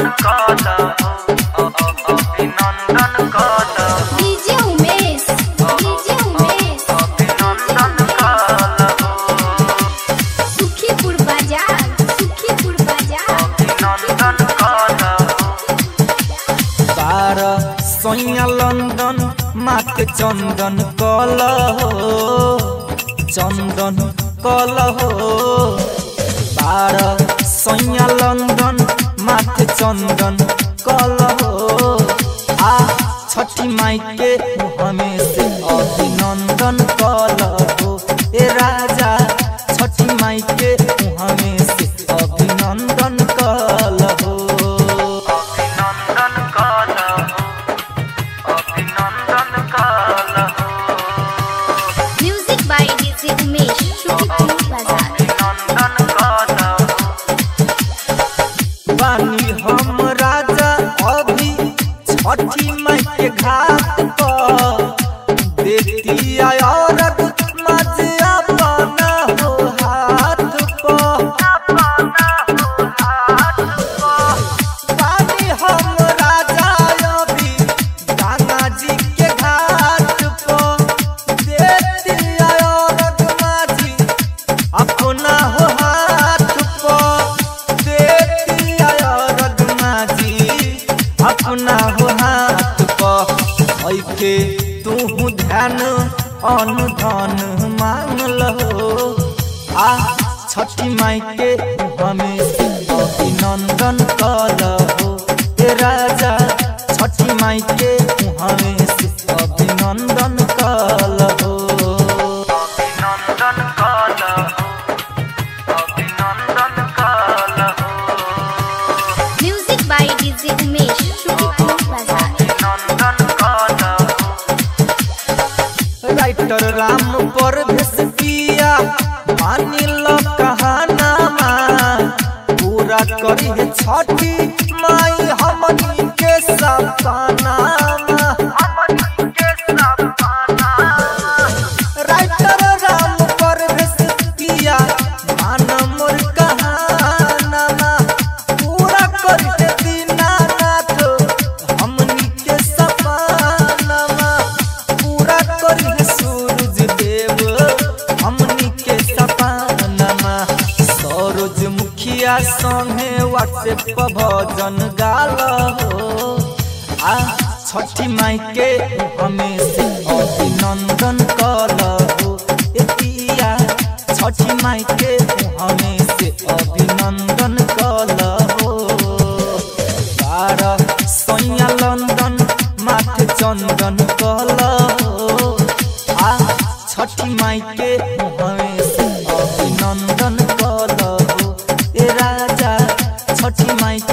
कल अभिनंदन कल डीजे उमेश डीजे उमेश अभिनंदन कल सुखीपुर बाजार सुखीपुर बाजार अभिनंदन कल तार सैया लंदन माके चंदन कल चंदन कल तार सैया लंदन माके चंदन कल आ छठी माई के हमें से अभिनंदन कल ए राजा छठी माई के हमें से अभिनंदन कल अभिनंदन कल अभिनंदन कल music by DJ Umesh Sukhipur बाजार अभिनंदन कल बानी हम राजा अभी छठी माई के घाट पर देती औरत मजे अपना हो हाथ पर बानी हम राजा अभी गंगा जी के घाट पर देती औरत माझी अपना हो हाथ पर देती औरत माझी अपना हो हाथ पर ऐके तू ध्यान अनुधन मांग लो आ छठी माई के हमें से अभिनंदन कल ए राजा छठी माई के हमें से अभिनंदन कल अभिनंदन कल अभिनंदन कल music by DJ Umesh Sukhipur बाजार अभिनंदन कल राइटर राम पर पिया मानी लो कहानामा पूरा करी है छठी माई हमनी के सपनामा राइटर राम पर पिया मान मोर कहानामा पूरा करी है दीनानाथ हमनी के सपनामा पूरा करी है सूरज देव हमनी के सपनामा सरोज मुखिया संगे व्हाट्सएप पर भजन गाल हो आ छठी माई के हमें से अभिनंदन कल हो ए पिया छठी माई के हमें से अभिनंदन कल हो बारह सैया लंदन माथे चंदन कल आ छठी माई के हमें से अभिनंदन कल ए राजा छठी माई